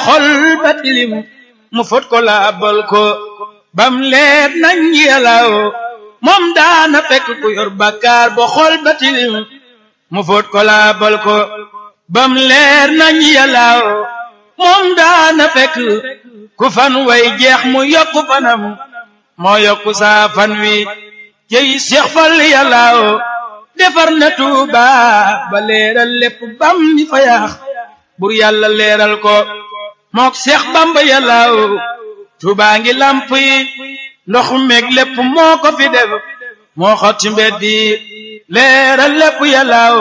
xol ba tilim mu fot ko laabal ko bam leer nañ yalaw moom daana fekk ku yor bàkkaar ba xol ba tilim mu fot ko laabal ko bam leer nañ yalaw moom daana fekk ku fan way jeex mu yokku fanam moo yokku saa fan wi jëy Seex Fall yalaw defar na Tuuba ba leeral lépp bam ni fa yaax bur yàlla leeral ko mook Seex Bamba yàllaaw Tuuba ngi lamp yi ndox meeg lépp moo ko fi def moo xotti mbedd yi leeral lépp yàllaaw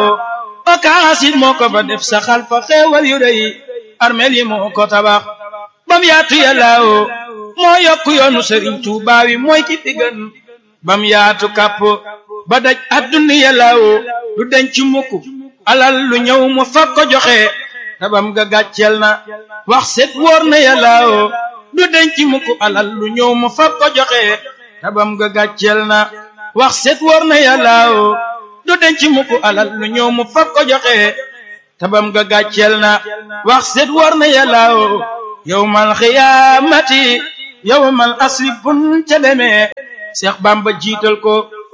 okaas it moo ko fa def saxal fa xeewal yu rëy armeel yi moo ko tabax bam yaatu yàllaaw moo yokk yoonu Sëriñ Tuuba wi mooy ki fi gën bam yaatu kàpp ba daj adduna yàllaaw du denc mukk alal lu ñëw mu fag ko joxe tabam ga gàcceel na wax set wóor na yàllaaw du denc mukk alal lu ñëw mu fag ko joxe tabam ga gàcceel na wax set wóor na yàllaaw du denc mukk alal lu ñëw mu fag ko joxe tabam ga gàcceel na wax set wóor na yàllaaw yawmal xiyaamati yawmal asri bun ca demee Seex Bamba jiital ko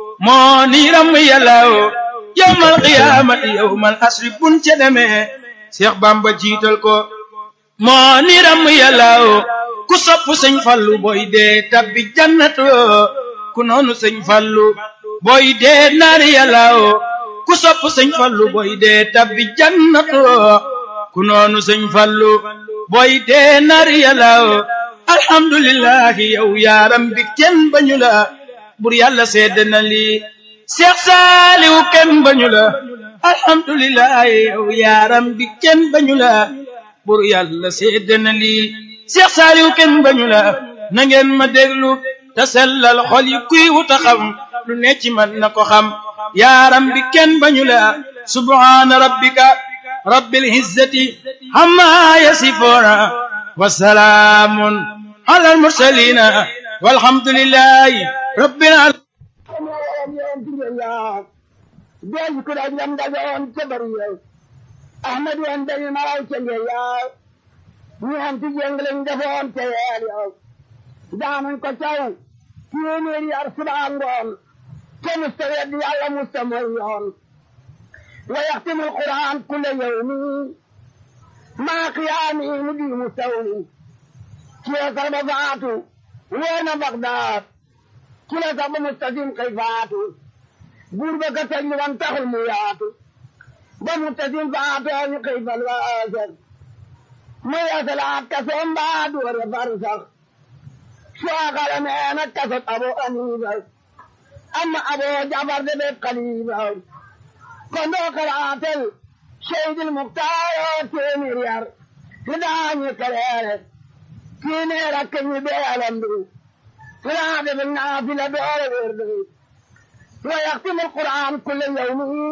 moo ni ram yàllaaw yawmal qiyaamati yawmal asri bun ca demee Seex Bamba jiital ko moo ni ram yàllaaw ku sopp sëñ Fallu booy dee tabbi jannatu ku noonu sëñ Fallu booy dee naari yàllaaw ku sopp sëñ Fallu booy dee tabbi jannatu ku noonu sëñ Fallu booy dee naari yàllaaw alhamdulillahi yow yaaram bi kenn bañu la bur yàlla sedd na lii Seex Saaliw kenn bañu la alhamdulillahi yow yaaram bi kenn bañu la bur yàlla sedd na lii Seex Saaliw kenn bañu la na ngeen ma déglu te sellal xol yi kuy wuta xam lu ne ci man na ko xam yaaram bi kenn bañu la subhaana rabbika rabbil izzati amma yasifuuna wa salaamun ala al mursalina walhamdulillahi rabbil alamin deji ko da jam da on te bari yow ahmad wan da ni maraw te ngel yaw ni am ti jenglen defoon te yeel yow daanan ko caw téeméeri yar subaa ngoon te musta weddi yàlla musta mooy yoon wa yaxtimu alquran kulla yawmi maa qiyaami mu di mu sawmi kila sax ba faatu weena bagdaad kila sax ba mustasim kay faatu buur ba ka tëj wan taxul mu yaatu ba mustasim faatoo ñu kay fal waaser mu yasalaat kasoom baa doore far sax suwaakala neena kasot abo aniiba amma abo jabar de be kaliiba kon doo karaatel seydil muktaaroo téeméer yar li daañu kaleere tiineer ak ñu bee alamdu li daa def naafila doore wérde wa yaxtimu alquran kulle yawmi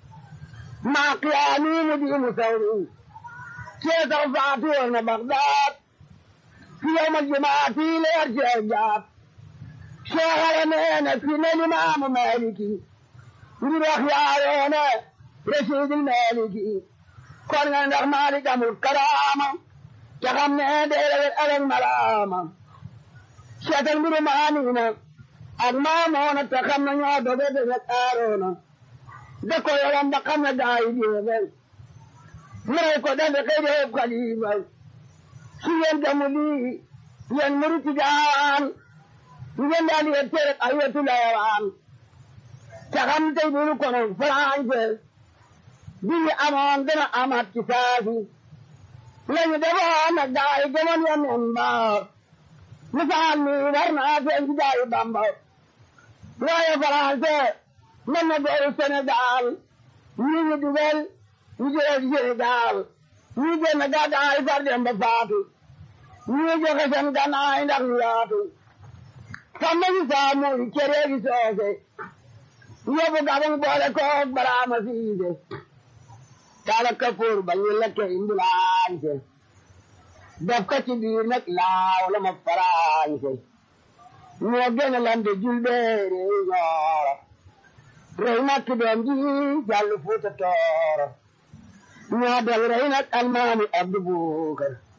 maa qiyaami mu diimu sawmi keesaw faatu woon na bagdaad fi yawmal jumaati leer ci jaat seexale neene fi ne limaamu maliki ngir wax yaayoone rasiidil maliki kon nga ndax maalik amul karaama te xam ne deelewet alal malaama seetal mbiru maaniina ak maamoona te xam ne ñoo doge deget aaroona da ko yoram ba xam ne gaayi jeefel ngay ko defe kay deef kalifa si yéen gamu lii yéen muruti gaawaan ngeen daal di tere ay wetu layawaan te xam tey dunu kono français bi ñu amoon dana amaat ci saasi lañu defoon nag gaay gëmoon ya nen ba misaal mi war naa feeñ ci gaayi bamba waaye français mën na gooru Sénégal ñi ñu dugal ñu jëlee Sénégal ñi génn gàddaay far dem ba faatu ñi joxe seen gannaay ndax ñu yaatu samba si saamuy cere gi soose yóbbu gabang boole koog baraama siise taala kapoor ba ñu lekke imbulaañse def ko ci biir nag laaw la ma faraañse ñoo gën a lande julbeere ñooro rey nag ki doom ji jàll fuuta tooro ñoo del rey nag almaami abdu buukar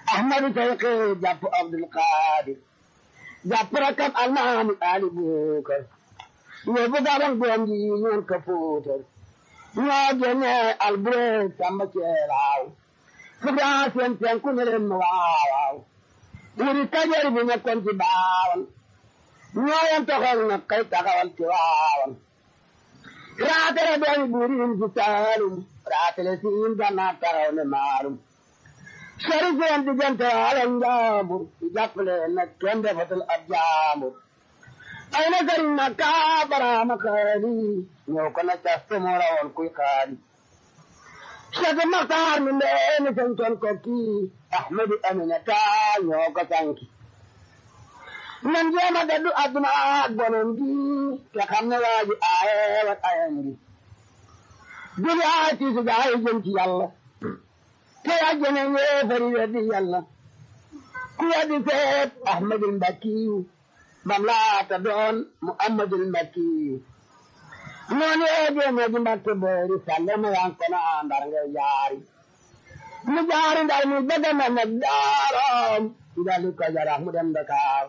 ahmadu tayqi jàpp abdul qadir jàpp rakam almaami ali bukar yóbbu gabang doom ji ñoon ka fuutar ñoo génne albureeg samba ceelaaw fugaa seen penku ne leen ma waawaaw wuri kajoor bi nekkoon ci baawan ñoo yem toxal na kay taxawal ci waawan raatale doomi buuriin ci saalum raatale siin gannaa taxaw ne maalum sori seen diggante ala njaambur ci jàppale nag kenn defatul ab jaambur ay na sëriñ na kaa baraama xaali ñëw ko na cas te moo rawoon kuy xaali Cheikh Maxtaar mi ndeeni santoon ko kii Ahmadu Aminata ñoo ko sanki nan jéem a gaddu adduna ak bonom gi te xam ne waa ji aaye wat ayam gi duli aay tiisu gaa yi jëm ci yàlla te yàjjene yéefari weddi yàlla ku weddi seet Ahmadul Mbakkiyu bam laata doon Muhammadul Mbakkiyu noonu yee jéemee ji Mbakke boori sàlle ma yan kono ndar ngay jaari mu jaari ndar mu bëgg na nag daaram dali ko jarax mu dem Dakar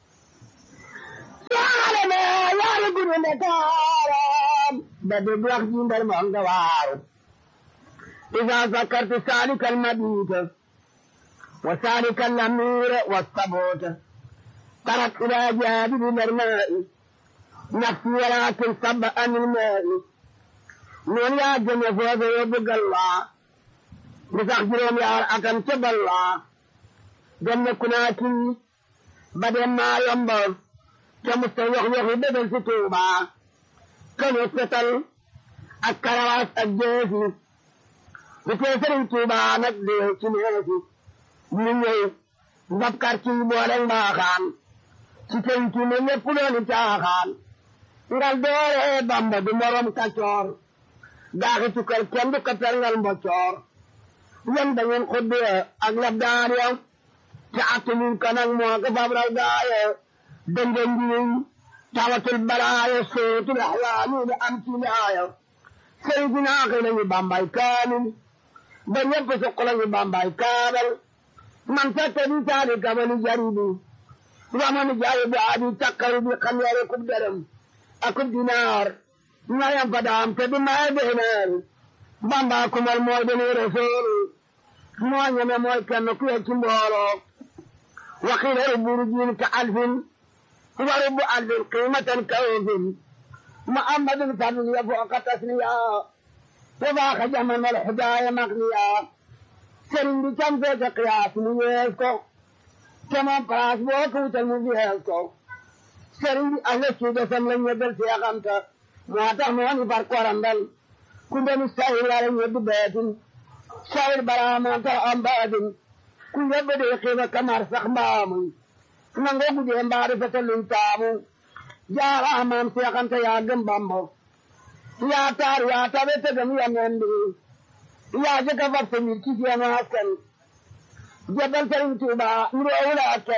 yaare me yaare guru Dakaram ba dégg wax ji ndar ma nga waaru إذا ذكرت سالك المبيت وسالك الأمير والصبوت طرت إلى جانب الماء نفسي ولكن صب عن الماء من يا جنة فوز يبقى الله مسخجرهم يا أكن تب الله جنة كناكي بدل ما ينبر كمستوى يخي بدل ستوبة كم يستطل الكرواس الجيسي bu tee sëriñ Tuuba nag dee ci neesi ñu ñëw ndabkar ci boole mbaaxaan ci penc mi lépp dooni caaxaan ngal doore Bamba du morom kacoor gaaxi tukkal kenn du katal ngal mboccoor yéen da ngeen xuddee ak lab daan ya te attumin ko nag moo ko fab raw gaaye dënga njiñ tawatul balaaye sootul axwaani da am ci laaya sëriñ si naaxi nañu Bambay kaamil ba ñëpp soxla ñu bambay kaabal man fekk di saali kabali jaribi wamani jaayi bu aadi takkaru bi xam yare kub dërëm akub dinaar ñayam fa daam te di maye beenaan bamba kumal mooy deni rasul moo ñeme mooy kenn ku ci mbooloo waxila rubbu rujin ka alfin wa rubbu alfin qimatan ka ofin muhammadun fadl ya fooqa tasniya وباخ جمن الحدايا مغنيا سرين دي كم فيك قياس ميزكو كما قراس بوك وتلمبيهزكو سرين دي أهل السودة سملن يدل سيغمتا مواتح مواني فرقو رندل كنت مستهل على يد بيت شاير براما أمباد كن يبدي قيمة كمار سخبام نانغو بدي مبارفة لنتامو جارا أمام سيغمتا يا جنبامو ya taru ya tabe ta gami ya nende ya je ka farta mi ki ya na hakan jabal tarin tuba nuro wala hakan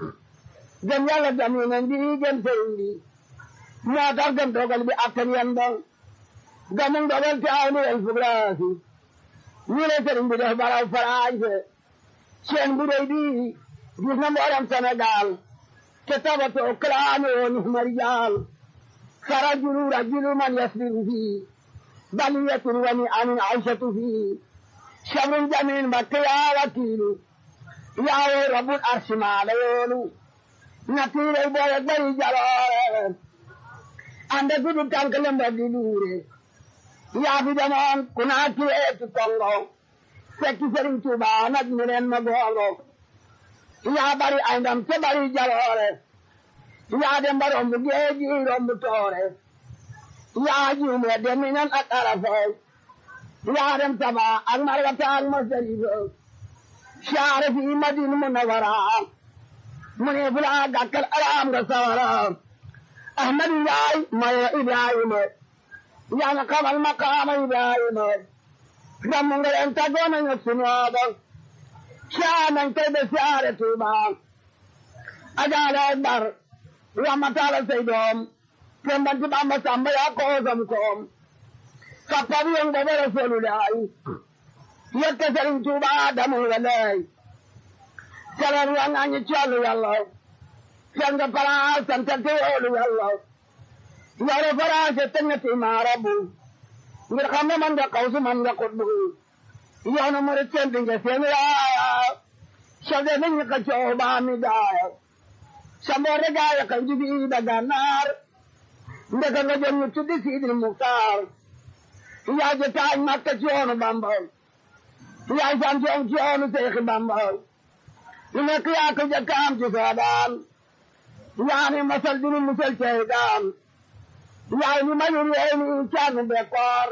gam ya la gami nan di gam tarin di ma tar gam dogal bi akan yanda gamun dogal ta awni al fubrasi ni le tarin bi da bara faraje chen bu dai di gis na moram senegal ke tabato klano ni marijal فرجل رجل من يسبر فيه بلية ونعم عيشة فيه شر جميل مكيا وكيل يا رب العرش ما ليولو نتير بوي بوي جلال عند كل تنكلم بدلوري يا في زمان كنا كيت كونغو سكي سرين توبا نجمرين مغولو يا بري عندم تبري جلال yaa dem ba romb géej gi romb toore yaa juume dem minan ak arafay yaa dem taba ak marwata ak masarifa saare fi madina munawara mu ne fula gàkkal alaam nga sawara ahmadu yaay mayo ibrahima yaa nga xamal maqaama ibrahima damu nga leen taggoona nga sunooba saa nañ koy be saare tuubaa ajaale akbar ramatala say doom tembanti bamba samba ya koosam koom kappabi yon gobe rasulullahi yekka sëriñ tuuba damu walay salar wa nga ñu collu yàlla fel nga palaas santa te yoolu yàlla yore faraase teg na ti maarabu ngir xam ne man nga xawsu man nga xutbu yoonu murit seen di nga seen yaaya sode nañ ka coow baa mi daaya sa mboore gaaya ka jubi da gànnaar ndeka nga jëm ñu tuddi siidil muktaar yaa je taaj makka ci yoonu bamba yaay sant yoon ci yoonu seexi bamba lu nekk yaa ko jëkkaam ci soodaan yaa ni masal dinu musal cey daan yaay ni mayur yee ni caanu bekkoor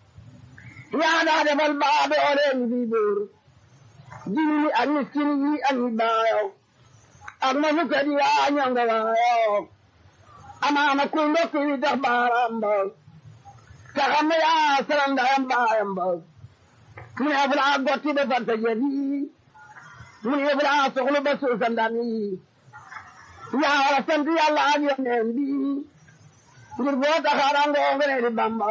yaa daa defal baabe oleen bi buur jini ni ak miskin yi ak ñi baayo ak ma fukkat yaa ñonga waayo amaana kuy ndokki wi dox baaraam ba te xam ne yaa saral ndayam baayam ba mu ne fulaa gotti ba fanta jëbi mu ne fulaa soxlu ba suusa ndam yi yaa war a sant yàlla ak yoneen bi ngir boo taxaarangoo nga ne di bamba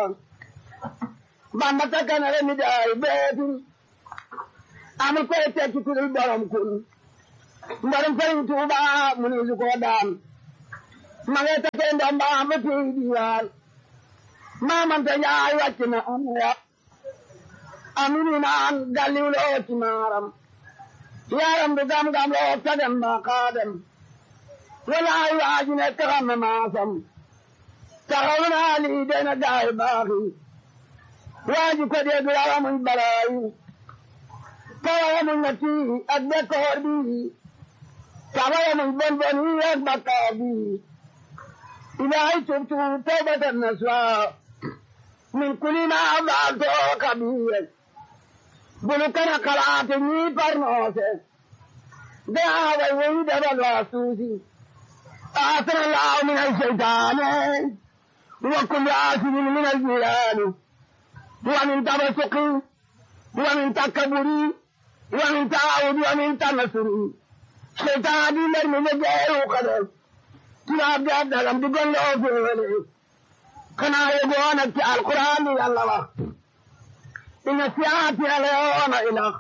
bamba takkanale mi daay beetu amul koy tekki ku dul borom kun mbarum sëriñ tuuba mu ne su koo daan ma ngay takkee ndom ba am ba tey diwaan maamante njaay wàcc na am ya amini naan galliw loo ci maaram yaram du gam-gam loo sagem ba xaadem walaay waaji ne taxam na maasam taxaw naa lii dena gaay baaxi waaji ko dégg yaramuñ balaayu tawayamuñ na tii ak bekkoor bi tawayamuñ bon bon yi ak bakkaar bi ilaahay tubtu tawbatan naswa min kulli ma faalto kabiir bunu kana kalaate ñii parnoose daaway woyi dabal waa suusi آثر الله من الشيطان وكل آثر من الجيران ومن تبسق ومن تكبر ومن تعاود ومن تنصر شيطان من من جاي وقدر تلاب جاب دلم تقول له في ولي كنا يقول في القرآن يا الله إن سياتي اليوم إله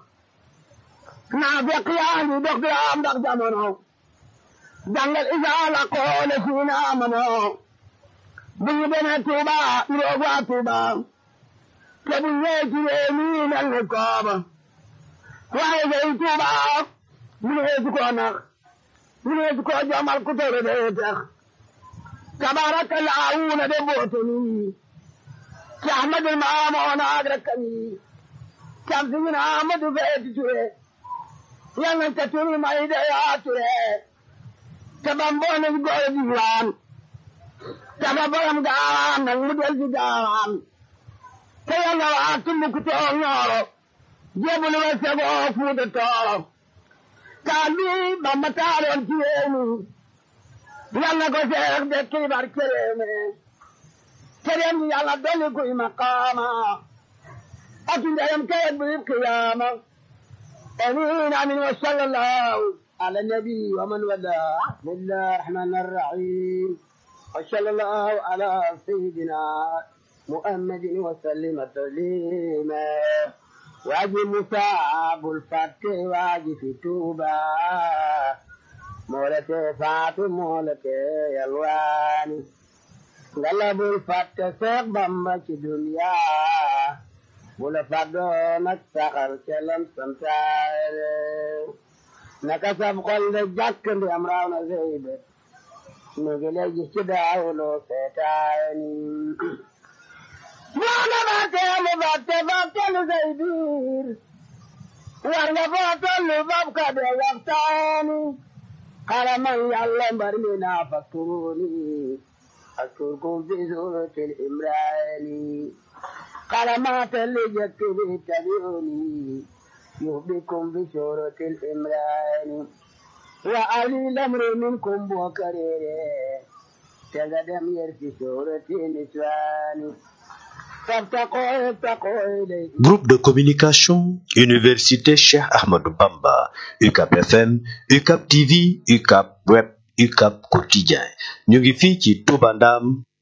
نافق يعني دكتور عم دكتور jàngal isaala koole siina amanoo bu ñu demee Tuuba niroog waa Tuuba te bu ñëwee ci réew mi mel ni kooba waaye day Tuuba mu ne su koo nax mu ne su koo jomal ku tere dee tax tabaraka laawuna de boote nii ci Ahmadul Maamoona ak rakkam yi cam si ñu ne Ahmadu feeti ture yal nañ ca turi may de yaa ture te ba mboolem góor di waan te ba borom gaawaan nag mu del ci gaawaan te yàlla waa Tumbuktu ñooro jébbalu wa segoo Fuuta Tooro taal bi Bamba taaloon ci réew mi yàlla ko seex de kiibar ci réew mi te dem di yàlla dolli kuy maqaama ak ndeyam kayet bu qiyaama amiin amiin wa sallallahu على النبي ومن والاه بسم الله الرحمن الرحيم وصلى الله على سيدنا محمد وسلم تسليما واجي مصاب الفتح واجي في توبة مولتي فاتو مولتي يلواني غلب الفتح سيق بمبا في دنيا بولا فادو نكسخر كلام سمتاري naka sab xol de jàkk ndi am raaw na seybe mi ngi lay gis ci daawuloo seetaani waana ba teelu ba te ba telu say biir war nga foo tollu bab ka de waxtaani xaraman yàlla mbar mi naa fakkuruni askurkum fi suratil imraani xaramaata li jëkk bi tabiuni يهبكم بشورة الإمران وعلي الأمر منكم وكريره تقدم يرفي شورة النسوان فابتقوا ابتقوا إليه Groupe de communication, Université Cheikh Ahmadou Bamba, UCAP FM, UCAP TV, UCAP Web, UCAP Quotidien. ñu ngi fii ci Touba Ndam